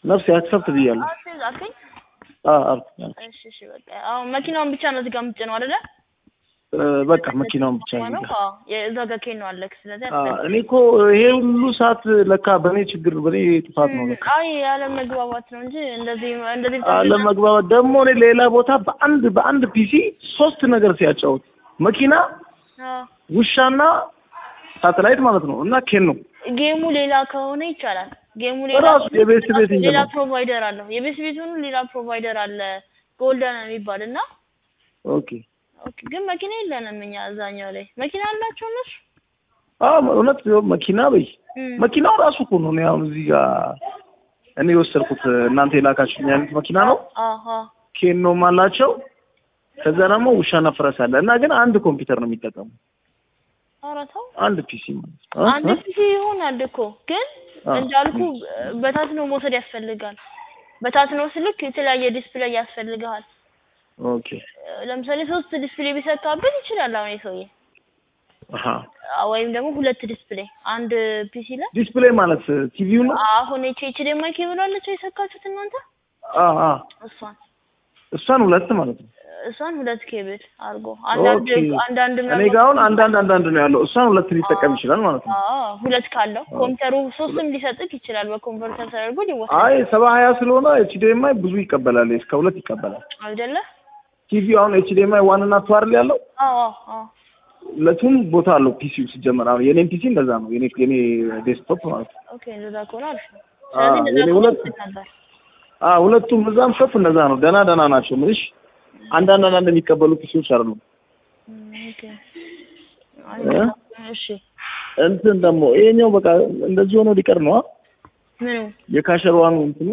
ነፍሴ አክሰፕት ብያለሁ። አክሴፕት አልከኝ? አዎ አልኩኝ። እሺ እሺ በቃ አሁን መኪናውን ብቻ ነው እዚህ ጋር የምትጭነው አይደለ? እ፣ በቃ መኪናውን ብቻ ነው ነው የሚገርም። አዎ የእዛ ጋር ኬን ነው አለክ። ስለዚህ አ፣ አትበል። እኔ እኮ ይሄ ሁሉ ሰዓት ለካ በእኔ ችግር በእኔ ጥፋት ነው ለካ። አይ ያለ መግባባት ነው እንጂ እንደዚህ እንደዚህ አለመግባባት ደግሞ እኔ ሌላ ቦታ በአንድ በአንድ ፒሲ ሶስት ነገር ሲያጫውት መኪና፣ አዎ ውሻና ሳተላይት ማለት ነው እና ኬን ነው ጌሙ ሌላ ከሆነ ይቻላል። ጌሙ ሌላ ራሱ የቤት ቤት እንጂ ሌላ ነው። ፕሮቫይደር አለው። የቤት ቤቱን ሌላ ፕሮቫይደር አለ ጎልደን የሚባል እና ኦኬ ኦኬ ግን መኪና የለንም እኛ እዛኛው ላይ መኪና አላቸው እነሱ አዎ እውነት ይኸው መኪና በይ እም። መኪናው ራሱ እኮ ነው። እኔ አሁን እዚህ ጋር እኔ የወሰድኩት እናንተ የላካችሁኝ አይነት መኪና ነው። አሀ ኬኖም አላቸው። ከዛ ደግሞ ውሻና ፈረስ አለ እና ግን አንድ ኮምፒውተር ነው የሚጠቀሙ ኧረ ተው አንድ ፒሲ ማለት ነው። እ? አንድ እ? ጊዜ ይሆናል እኮ ግን አዎ። እንዳልኩ በታትኖ መውሰድ ያስፈልጋል። በታትኖ ስልክ የተለያየ ዲስፕሌይ ያስፈልግሃል። ኦኬ ለምሳሌ ሶስት ዲስፕሌይ ቢሰካበት ይችላል አሁን የሰውዬ አሃ ወይም ደግሞ ሁለት ዲስፕሌይ አንድ ፒሲ ላይ ዲስፕሌይ ማለት ቲቪው ነው። አሁን ኤች ኤች ዲ ኤም አይ ኬብል አለችው የሰካችሁት እናንተ አ አ እሷን እሷን ሁለት ማለት ነው። እሷን ሁለት ኬብል አድርጎ አንዳንድ ኦኬ። አንዳንድ እኔ ጋር አሁን አንዳንድ አንዳንድ ነው ያለው። እሷን ሁለት ሊጠቀም ይችላል ማለት ነው። አዎ ሁለት ካለው ኮምፒውተሩ ሶስትም ሊሰጥክ ይችላል። በኮንቨርተር ተደርጎ ሊወሰድ አይ ሰባ ሀያ ስለሆነ ኤችዲኤምአይ ብዙ ይቀበላል። እስከ ሁለት ይቀበላል። አይደለ? ቲቪ አሁን ኤችዲኤምአይ ዋን እና ቱ አይደል ያለው አዎ አዎ አዎ ለቱም ቦታ አለው ፒሲው ሲጀመር። አሁን የኔም ፒሲ እንደዛ ነው። የኔ የኔ ዴስክቶፕ ማለት ነው። ኦኬ እንደዛ ከሆነ አሪፍ ነው። አዎ፣ ስለዚህ እንደዛ የኔ ከሆነ ሁለት- እንትን ነበር። አ ሁለቱም እዛም ሾፕ እንደዛ ነው። ደህና ደህና ናቸው። ምንሽ አንዳንድ አንዳንድ የሚቀበሉ ፒሲዎች አይደሉም። እም፣ ኦኬ አይ፣ እ? እሺ እንትን ደግሞ ይሄኛው በቃ እንደዚህ ሆኖ ሊቀር ነው። አ? ምኑ የካሸሯኑ እንትኑ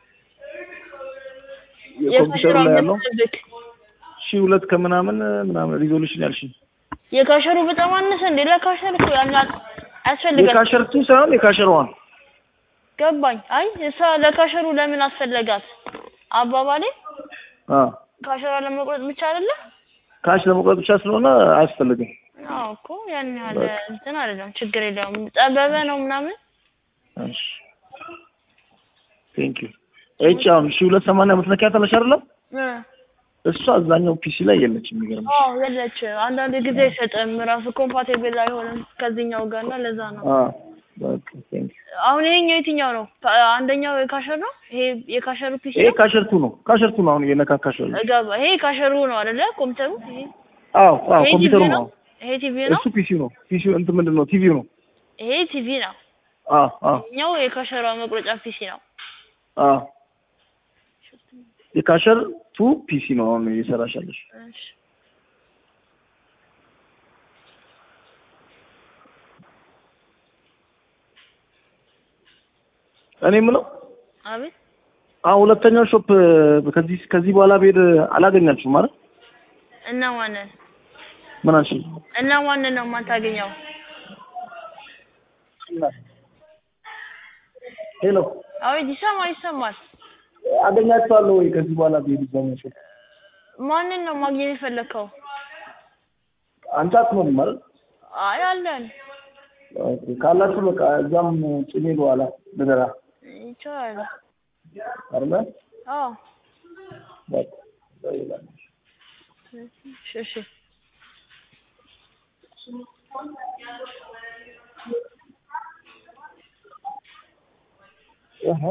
የኮምፒውተሩ ላይ ያለው የካሸሩ ሺህ ሁለት ከምናምን ምናምን ሪዞሉሽን ያልሽ የካሸሩ በጣም አነሰ እንዴ? ለካሸር እኮ ያን ያህል አያስፈልጋል። የካሸር ቱ ሳይሆን የካሸር ዋን ገባኝ። አይ እሷ ለካሸሩ ለምን አስፈለጋት? አባባሌ አ ካሸሯ ለመቁረጥ ብቻ አይደለ? ካሽ ለመቁረጥ ብቻ ስለሆነ አያስፈልግም። አዎ እኮ ያን ያህል በቃ። እንትን አይደለም፣ ችግር የለውም። ጠበበ ነው ምናምን እሺ ቴንክ ዩ እቺ አሁን ሺህ ሁለት ሰማንያ የምትነኪያት አለሽ አይደለም? እ እሷ አብዛኛው ፒሲ ላይ የለችም። የሚገርም አዎ የለችም። አንዳንድ ጊዜ አይሰጥም ራሱ ኮምፓቲብል አይሆንም ከዚህኛው ጋር እና ለዛ ነው። አ በቃ ቴንክ ዩ አሁን ይሄኛው የትኛው ነው? ካ- አንደኛው የካሸር ነው። ይሄ የካሸሩ ፒሲ ይሄ ነው። ካሸርቱ ነው። ካሸርቱ ነው አሁን እየነካካሽ ያለው። ገባ። ይሄ ካሸሩ ነው አይደለ? ኮምፒውተሩ ይሄ አዎ አዎ ይሄ ኮምፒውተሩ ቲቪ ነው። ነው። ይሄ ቲቪ ነው። እሱ ፒሲው ነው። ፒሲው እንትን ምንድን ነው? ቲቪው ነው። ይሄ ቲቪ ነው። አዎ አዎ ይሄኛው የካሸሯ መቁረጫ ፒሲ ነው። አዎ የካሸር ቱ ፒሲ ነው አሁን እየሰራሽ ያለሽ። እሺ እኔ የምለው አቤት አሁን ሁለተኛው ሾፕ ከዚህ ከዚህ በኋላ ብሄድ አላገኛችሁም ማለት እና ማንን ምን አልሽ? እና ማንን ነው የማታገኘው? ሄሎ አቤት ይሰማል ይሰማል። አገኛችኋለሁ ወይ ከዚህ በኋላ ብሄድ እዛኛው ሾፕ? ማንን ነው ማግኘት የፈለግከው? አንቺ አትኖሪም ማለት አይ አለን ኦኬ ካላችሁ በቃ እዛም ጭኔ በኋላ ልደራ ይቻላል። አይደለ አዎ በቃ ይላል እሺ እሺ አሃ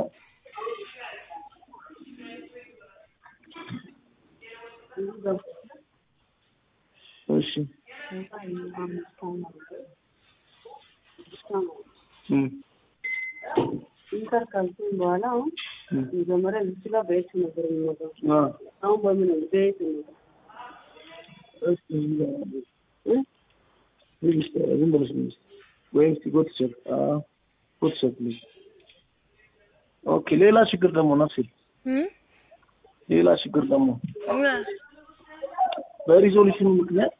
እሺ እም ኢንተር ካልኩኝ በኋላ አሁን እም መጀመሪያ እዚህ ጋር በየት ነበር የሚመጣው? አ አሁን በምን ነው በየት ነው? እስኪ እ ፕሊዝ ዝም ብለሽ ነው ወይም እስኪ ጎት ቸክ አ ጎት ቸክ ፕሊዝ ኦኬ ሌላ ችግር ደግሞ ነፍሴ እም ሌላ ችግር ደግሞ ምን? በሪዞሉሽኑ ምክንያት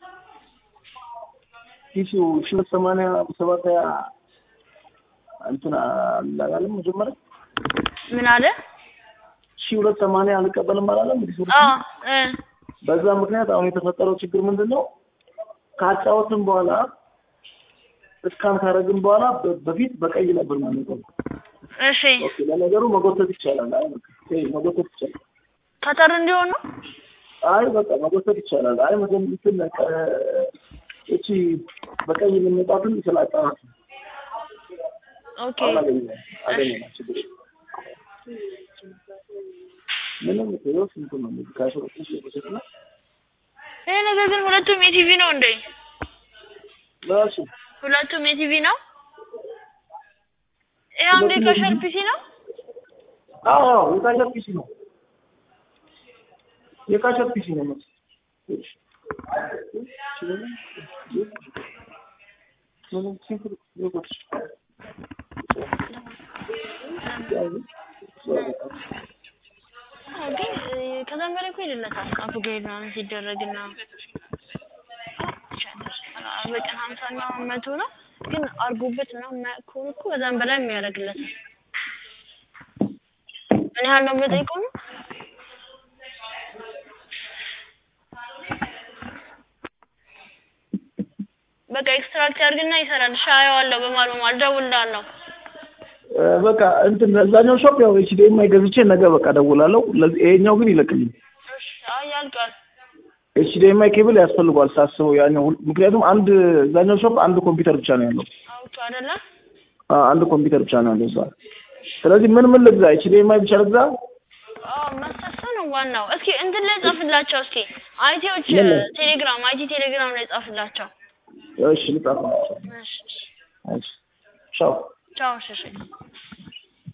ፒሲው ሺህ ሁለት ሰማንያ ሰባት ሀያ እንትን አላለም መጀመሪያ ምን አለ? ሺህ ሁለት ሰማንያ አልቀበልም አላለም አዎ ሪዞሉሽኑ እ በዛ ምክንያት አሁን የተፈጠረው ችግር ምንድን ነው? ካጫወትን በኋላ እስካን ካረግን በኋላ በ- በፊት በቀይ ነበር ማለት ነው። እሺ ኦኬ ለነገሩ መጎተት ይቻላል። አይ በቃ ይሄ መጎተት ይቻላል። ከጠር እንዲሆን ነው። አይ በቃ መጎተት ይቻላል። አይ መቼም እንትን ከ- እቺ በቀይ የምንመጣትን ስላጣናት ነው። ኦኬ አሁን አገኘ አገኘ ችግር የለም። ምንም ይኸው ስንት ነው እንግዲህ ከአስራ ሁለት ሺህ በፊት ነው ይሄ ነገር ግን ሁለቱም የቲቪ ነው እንዴ? ራሱ ሁለቱም የቲቪ ነው። ይሄ አንዱ ሁለቱም የካሸር የቲቪ? ፒሲ ነው። አዎ አዎ የካሸር ፒሲ ነው የካሸር ፒሲ ነው ማለት ምንም ሲምፕል ይወጣ አዎ፣ ግን እ፣ ከዛም በላይ እኮ ይልለታል አፕግሬድ ምናምን ሲደረግና በቀን ሀምሳ እና መቶ ነው ግን አርጎበት ምናምን የማያውቅ ከሆነ እኮ ከዛም በላይ የሚያደርግለታል። ምን ያህል ነው በጠይቀው ነው? በቃ ኤክስትራክት ያድርግና ይሰራል። እሺ አየዋለሁ። በማል በማል እደውልልሃለሁ። በቃ እንትን እዛኛው ሾፕ ያው ኤችዲኤምአይ ገዝቼ ነገ በቃ ደውላለሁ። ለዚህ ይሄኛው ግን ይለቅልኝ። እሺ አይ ያልቃል። ኤችዲኤምአይ ኬብል ያስፈልጓል ሳስበው ያኛው ሁል- ምክንያቱም አንድ እዛኛው ሾፕ አንድ ኮምፒውተር ብቻ ነው ያለው። አውቶ አይደለ? አ አንድ ኮምፒውተር ብቻ ነው ያለው እዛ። ስለዚህ ምን ምን ልግዛ? ኤችዲኤምአይ ብቻ ልግዛ? አዎ መሳሳ ነው ዋናው። እስኪ እንትን ላይ ጻፍላቸው እስኪ አይቲዎች ምን ላይ? ቴሌግራም አይቲ ቴሌግራም ላይ ጻፍላቸው። እሺ ልጻፍላቸው። እሺ እሺ። እሺ ቻው። ቻው እሺ እሺ።